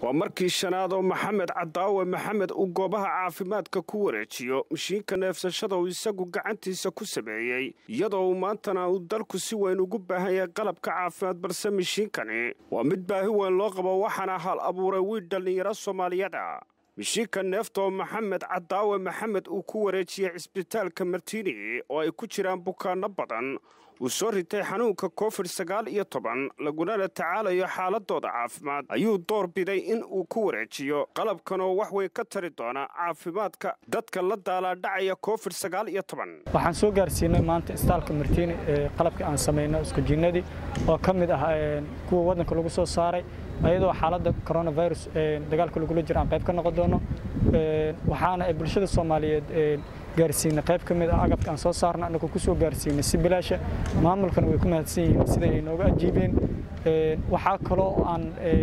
waa markii shanaad oo maxamed cadaawe maxamed uu goobaha caafimaadka ku wareejiyo mashiinka neefsashada uu isagu gacantiisa ku sameeyey iyadoo uu maantana uu dalku si weyn ugu baahan yahay qalabka caafimaad balse mashiinkani waa mid baahi weyn loo qabo waxaana hal abuuray wiil dhallinyaro soomaaliyada mishiinka neefta oo maxamed cadaawe maxamed uu ku wareejiyey cisbitaalka martiini oo ay ku jiraan bukaanno badan uu soo ritay xanuunka covid sagaal iyo toban lagunana tacaalayo xaaladooda caafimaad ayuu door biday in uu ku wareejiyo qalabkan oo wax weyn ka tari doona caafimaadka dadka la daalaadhacaya covid sagaal iyo toban waxaan soo gaarsiinay maanta istaalka martiini ee qalabkii aan samayno iskujinnadii oo ka mid ah kuwa waddanka lagu soo saaray ayadoo xaaladda coronavirus dagaalka lagula jiro aan qayb ka noqon doono waxaana bulshada soomaaliyeed gaarsiinay qayb ka mid ah agabka aan soo saarna annagoo ku soo gaarsiinay si bilaasha maamulkana way ku mahadsan yihiin sida ay nooga ajiibeen waxaa kaloo aan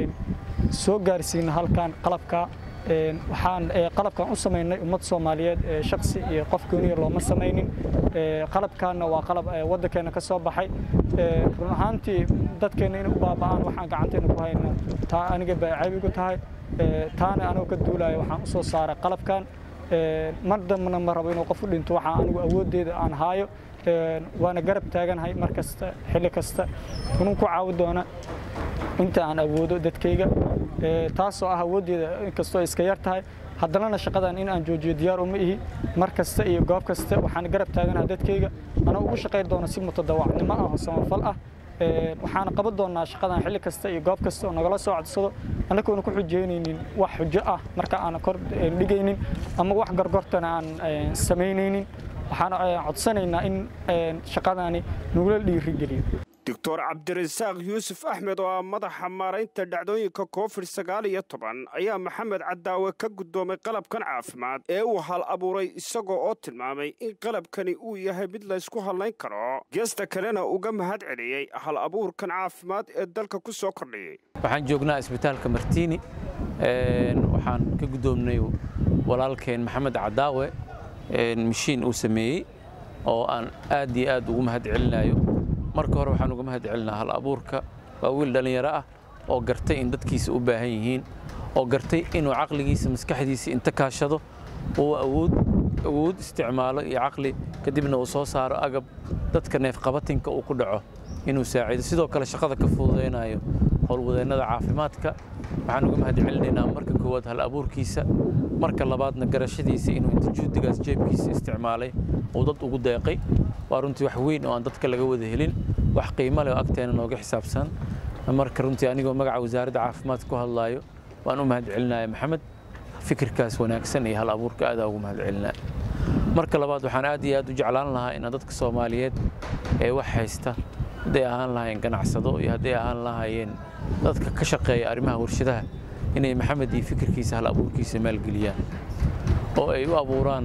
soo gaarsiinay halkan qalabka waxaan qalabkan u samaynay ummad soomaaliyeed shaksi iyo qof gooniya looma samaynin qalabkaanna waa qalab waddankeena ka soo baxay run ahaantii dadkeenna inay u baaba'aan waxaan gacanteena ku hayna taa aniga baa cayb igu tahay taana anigoo ka duulaya waxaan u soo saaray qalabkan mar dambana ma rabo inuu qof u dhinto waxaa anigu awooddeeda aan haayo waana garab taaganahay mar kasta xilli kasta unun ku caawi doona inta aan awoodo dadkayga taasoo ah awooddeeda inkastoo iska yar tahay haddanana shaqadan in aan joojiyo diyaar uma ihi mar kasta iyo goob kasta waxaan garab taaganaha dadkayga anoo ugu shaqayn doona si mutadawacnimo ah oo samafal ah waxaana qaban doonaa shaqadan xilli kasta iyo goob kasta oo nagala soo codsado annagoona ku xujeynaynin wax xujo ah marka aan kor dhigaynin ama wax gorgortana aan samaynaynin waxaan codsanaynaa in shaqadaani nagula dhiirigeliyo doctor cabdirasaaq yuusuf axmed oo ah madaxa maaraynta dhacdooyinka covid sagaal iyo toban ayaa maxamed cadaawe ka guddoomay qalabkan caafimaad ee uu hal abuuray isagoo oo tilmaamay in qalabkani uu yahay mid laysku hadlayn karo geesta kalena uga mahad celiyey hal abuurkan caafimaad ee dalka ku soo kordhiyey waxaan joognaa isbitaalka martiini waxaan ka guddoomnay walaalkeen maxamed cadaawe mashiin uu sameeyey oo aan aad iyo aad ugu mahad celinayo marka hore waxaan uga mahad celinaa hal abuurka waa wiil dhallinyaro ah oo gartay in dadkiisa u baahan yihiin oo gartay inuu caqligiisa maskaxdiisa inta kaashado uu awood awood isticmaalo iyo caqli kadibna uu soo saaro agab dadka neefqabatinka uu ku dhaco inuu saaciido sidoo kale shaqada ka fududaynayo howlwadeennada caafimaadka waxaan uga mahad celinaynaa marka koowaad hal abuurkiisa marka labaadna garashadiisa inuu inta juhdigaas jeebkiisa isticmaalay uu dad ugu deeqay waa runtii wax weyn oo aan dadka laga wada helin wax qiimo leh oo agteena nooga xisaabsan marka runtii anigoo magaca wasaaradda caafimaadka ku hadlaayo waan u mahad celinaya maxamed fikirkaas wanaagsan iyo hal abuurka aadaa ugu mahad celinaya marka labaad waxaan aad iyo aad u jeclaan lahaa inaan dadka soomaaliyeed ee wax haysta hadday ahaan lahaayeen ganacsado iyo hadday ahaan lahaayeen dadka ka shaqeeya arrimaha warshadaha inay maxamed iyo fikirkiisa hal abuurkiisa maalgeliyaan oo ay u abuuraan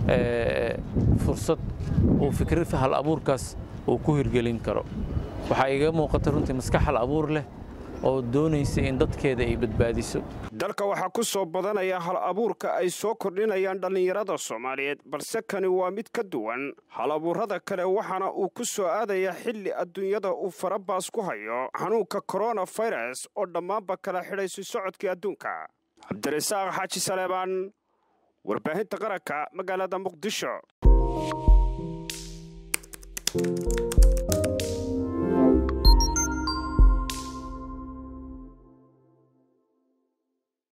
fursad uu fikir hal abuurkaas uu ku hirgelin karo waxaa iga muuqata runtii maskax hal abuur leh oo doonaysa in dadkeeda ay badbaadiso dalka waxaa ku soo badanaya hal abuurka ay soo kordhinayaan dhallinyarada soomaaliyeed balse kani waa mid ka duwan hal abuurrada kale waxaana uu ku soo aadaya xilli adduunyada uu farabaas ku hayo xanuunka koronafirus oo dhammaanba kala xidhaysay socodkii adduunka cabdirasaaq xaaji saleebaan warbaahinta qaranka magaalada muqdisho